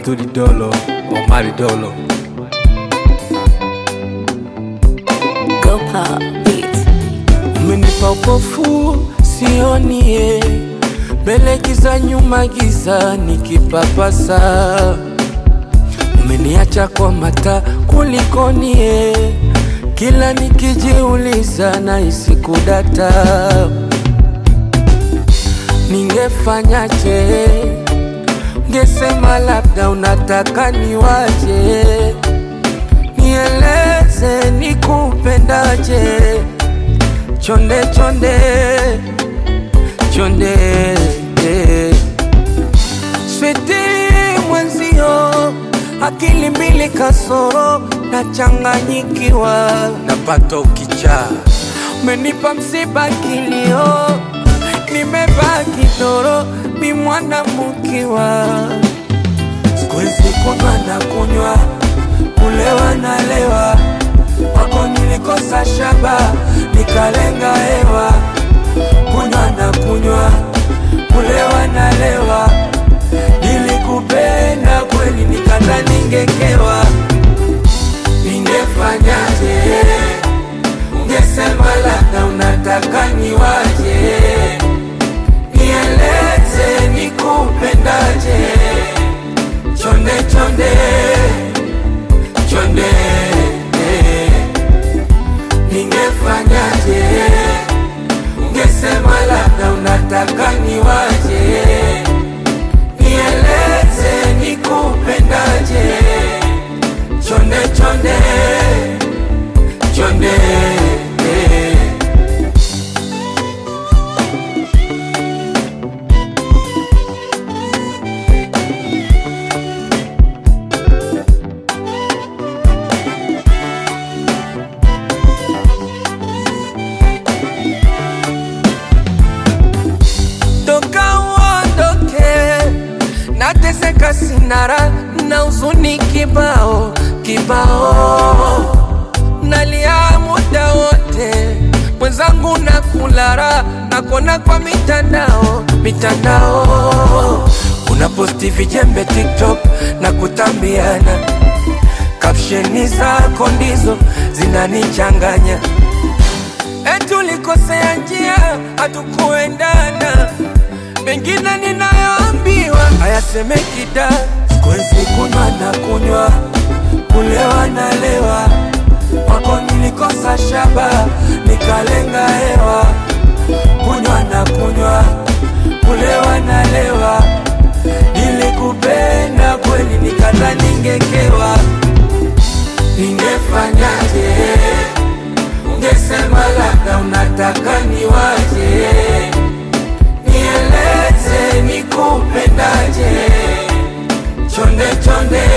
Abduli Dolo, Omari Dolo. Go pop beats. Umenipa upofu sionie, mbele giza, nyuma giza, nikipapasa. Umeniacha kwa mata kulikonie, kila nikijiuliza na isikudata. Ningefanyaje? Ngesema labda unataka niwaje, nieleze nikupendaje chonde chonde chonde switi mwenzio akili mbili kasoro nachanganyikiwa napata ukichaa umenipa msiba kilio nimebaki doro mi mwana mkiwa sikuwezi kunywa na kunywa kulewa na lewa wako nilikosa shaba nikalenga hewa kunywa na kunywa kulewa na lewa nilikupenda kweli nikata ningekewa ningefanyaje ungesema labda unataka niwaje nieleze nikupendaje chonde chonde chonde ningefanyaje ungesema labda unataka niwaje nieleze nikupendaje chonde chonde chonde toka uondoke, nateseka sinara na uzuni kibao kibao, nalia muda wote, mwenzangu na kulara nakona kwa mitandao mitandao, unaposti vijembe TikTok na kutambiana, kapsheni zako ndizo zinanichanganya etulikosea njia hatukuendana, mengine ninayoambiwa hayasemeki da. Sikuwezi kunywa na kunywa, kulewa na lewa, wako nilikosa shaba, nikalenga hewa, kunywa na kunywa, kulewa na lewa, nilikupenda kweli, nikata ningekewa, ningefanyaje? ungesema labda unataka niwaje, nieleze nikupendaje, chonde chonde